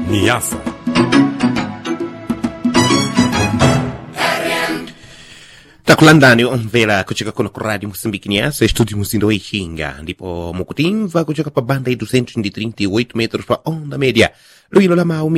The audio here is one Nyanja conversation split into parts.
Niasa. takulandani omvera kucheka kuno ku radio moçambique niasa estúdio muzindo weixinga ndipo mukutimva kucheka pa banda de 238 metros pa onda média luilo la mau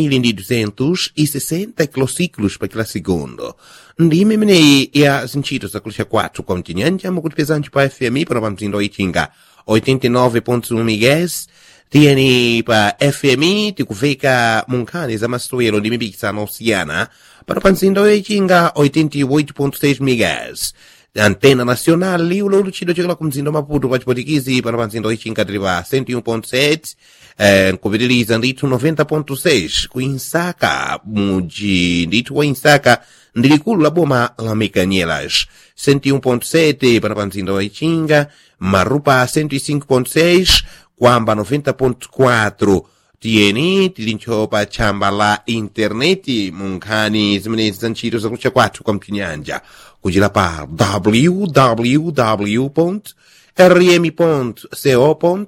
1260 kilociclos pa kila segundo ndime imeneyi ya zintchito zakulisha kwathu kwa mtinyanja mukutipezanji pa fmi pano pa mzindo weixinga 89.1 mgs tiyeni pa fmi tikuveka munkhani za masewero ndi mipikisano osiyana pano pa mzinda woyichinga 88.6 mgs antena nacional liulo luchidwe chokela ku mzinda wa maputo pa chipotikizi pano pa mzinda woyichinga tili pa 101.7 eh, nkupitiliza ndithu 90.6 ku insaka muji ndithu wa insaka ndi likulu la boma la mekanyelas 101.7 pano pa mzinda wa ichinga marupa 105.6 kwamba 90.4 tiyeni tilincho pa tchamba la intaneti mu nkhani zimenezi za ntchito zakutcha kwathu kwa mchinyanja kuchira pa www rm co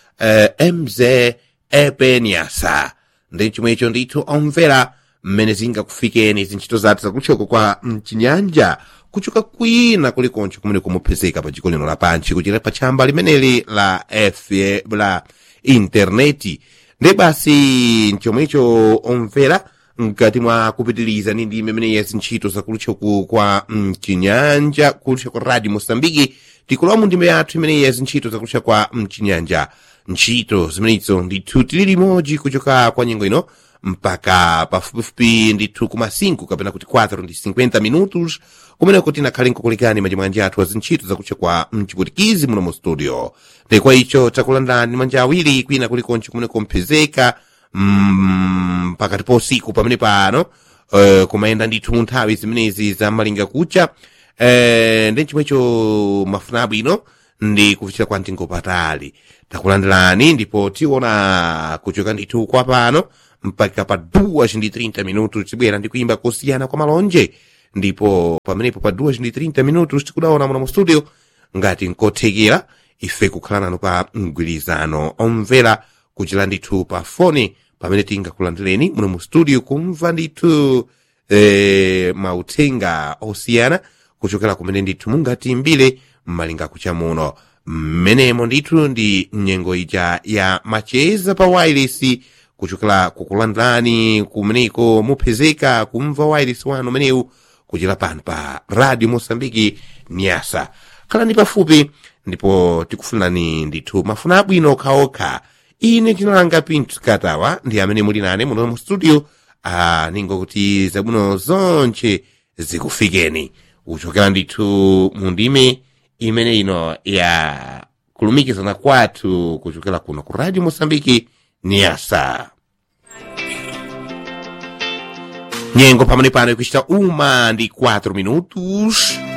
mz epenyasa ndi chomwecho ndithu omvera mmene zingakufikeni zintchito zathu zakutchoko kwa mchinyanja kuchoka kwina kulikoncho kumene kumupezeka pa dziko lino lapansi kuchira pa tchamba limeneli la f la intaneti ndi basi mchomwecho omvera mkati mwa kupitiliza ndi ndime imene ya zintchito zakulutchoku kwa mchinyanja kulutcha kwa radio mosambiki tikulowa mu ndime yathu imene ya zintchito zakulutcha kwa mchinyanja ntchito zimenezo ndithu tili limodzi kuchoka kwa nyengo ino mpaka pafupifupi ndithu kuma 5 kapena kuti 4 ndi 50 minutos kumeneko tinakhale nkukulikani majimwanja athu azintchito zakutcha kwa mchiputikizi muno mu studio ndekwa icho takulandani manja awiri kwina kulikoncho kumeneko mpezeka mm, pakati pa usiku pamene pano uh, kumayenda ndithu mu nthawi zimenezi za malinga kucha uh, ndi chomwecho mafuna abwino ndi kufichira kwa mtengo patali takulandirani ndipo tiona kuchoka ndithu kwa pano mpaka pa 2 minutos tibwera ndi kuimba kusiyana kwa malonje ndipo pamenepo pa 2 minutos tikudaona muno mu studio ngati nkothekera ife kukhala nanu pa mgwirizano omvera kuchira ndithu pa foni pamene tingakulandireni muno mu studio kumva ndithu eh, mauthenga osiyana kuchokera kumene ndithu mungatimbire mmalinga kucha muno mmenemo ndithu ndi nyengo ija ya macheza pa wireless kuchokera kukulandirani kumeneko mupezeka kumva wireless wanu umenewu kuchira pano pa radio mosambiki nyasa khalani pafupi ndipo tikufunani ndithu mafuna abwino okhaokha ine tinalanga pinthu katawa ndi amene muli nane muno mu studio ah, ningokuti zabwino zonche zikufikeni kuchokera ndithu mu ndime imene ino ya kulumikizana kwathu kuchokera kuno ku radio mosambiki niasa nyengo pamene pano ikuchita uma ndi 4 minutos